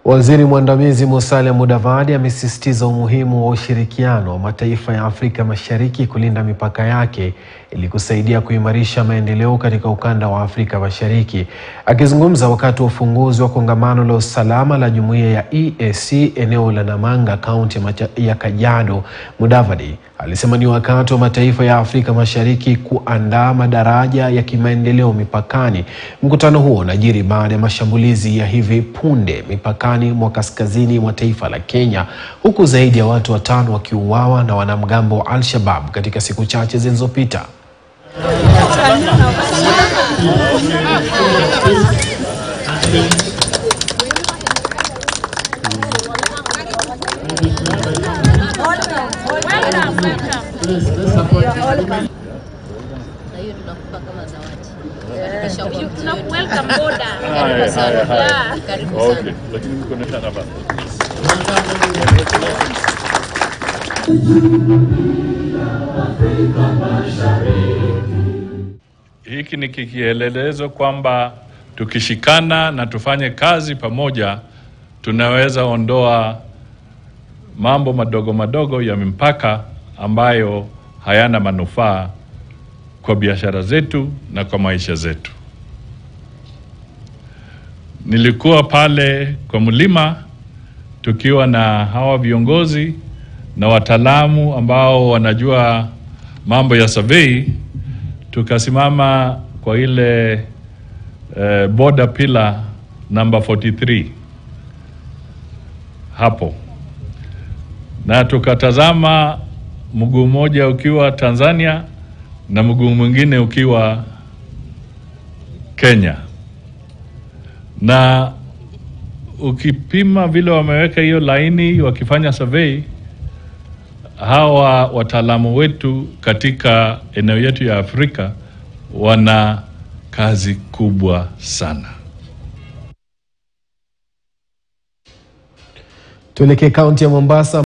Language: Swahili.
Waziri mwandamizi Musalia Mudavadi amesisitiza umuhimu wa ushirikiano wa mataifa ya Afrika Mashariki kulinda mipaka yake ili kusaidia kuimarisha maendeleo katika ukanda wa Afrika Mashariki. Akizungumza wakati wa ufunguzi wa kongamano la usalama la jumuiya ya EAC eneo la Namanga, kaunti ya Kajiado, Mudavadi alisema ni wakati wa mataifa ya Afrika Mashariki kuandaa madaraja ya kimaendeleo mipakani. Mkutano huo unajiri baada ya mashambulizi ya hivi punde mipakani mwa kaskazini mwa taifa la Kenya, huku zaidi ya watu watano wakiuawa na wanamgambo wa Al-Shabaab katika siku chache zilizopita. na hiyo tunakupa kama zawadi katika shauku yetu. Welcome boda. Karibu sana. Yeah. Karibu Okay, sana. lakini mko na shamba. Hiki ni kikielelezo kwamba tukishikana na tufanye kazi pamoja, tunaweza ondoa mambo madogo madogo ya mipaka ambayo hayana manufaa kwa biashara zetu na kwa maisha zetu. Nilikuwa pale kwa mlima tukiwa na hawa viongozi na wataalamu ambao wanajua mambo ya survey, tukasimama kwa ile eh, border pillar number 43 hapo, na tukatazama mguu mmoja ukiwa Tanzania na mguu mwingine ukiwa Kenya na ukipima vile wameweka hiyo laini wakifanya survey, hawa wataalamu wetu katika eneo yetu ya Afrika wana kazi kubwa sana. Tuelekee kaunti ya Mombasa.